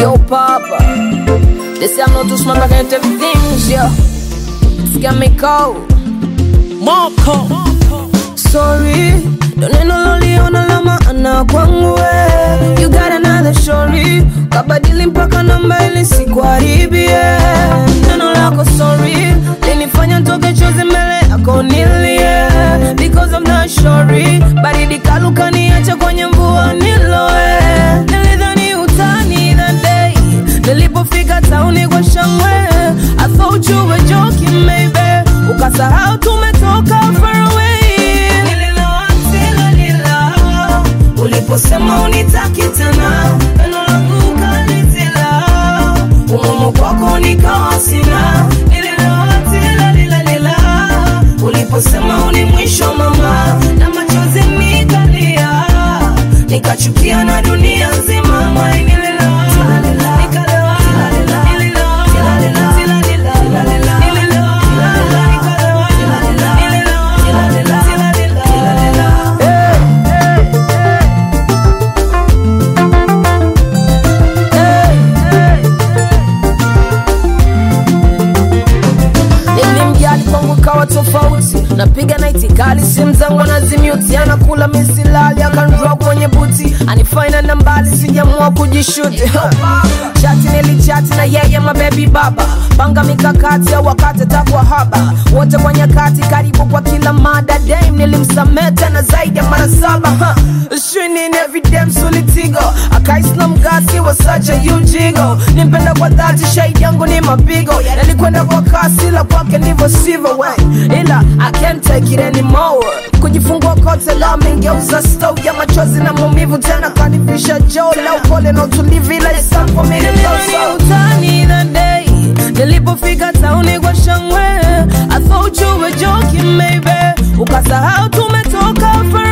Yo, Papa. They say I'm not too smart, but I can tell things, yo. It's got me cold. Marco. Sorry, don't neno loliona la maana kwangu we. You got another story, kabadili mpaka namba ili sikuharibie. Neno lako sorry linifanya ntoke chozi mbele yako nilie, because I'm not sorry. Baridi kaluka niache kwenye mvua niloe. Nilidhani utani that day, nilipofika tauni kwa shangwe. I thought you were joking maybe, ukasahau tumetoka far away. Nililoa tena nila, uliposema unitaki tena, neno langu ukalitila, umumu kwako nikawa sina. Nililoa tena nila nila, uliposema uni mwisho mama, na machozi nikalia, nikachukia na dunia nzima. Mama, nililoa, nikalewa, nililoa, nililoa, nililoa, nilimjali kwangu kawa tofauti napiga naiti kali simu zangu anazimyuti anakula misilali akanroa kwenye buti anifaina na mbali sijamua kujishuti chati nilichati na yeye mabebi baba panga mikakati au wakati takwa haba wote kwa nyakati karibu kwa kila mada dame nilimsamea tena zaidi ya mara saba huh. Shinin every damn solitigo akaisna mgasi wa sacha yujigo nimpenda kwa dhati shahidi yangu ni mapigo nalikwenda kwa kasi la kwake ndivyo sivyo we ila I can't take it anymore kujifungua kote la mengeuza stow ya machozi na maumivu tena kanifisha joo la upole na utulivu ila it's time for me to go so utani that day nilipofika tauni kwa shangwe I thought you were joking maybe ukasahau tumetoka far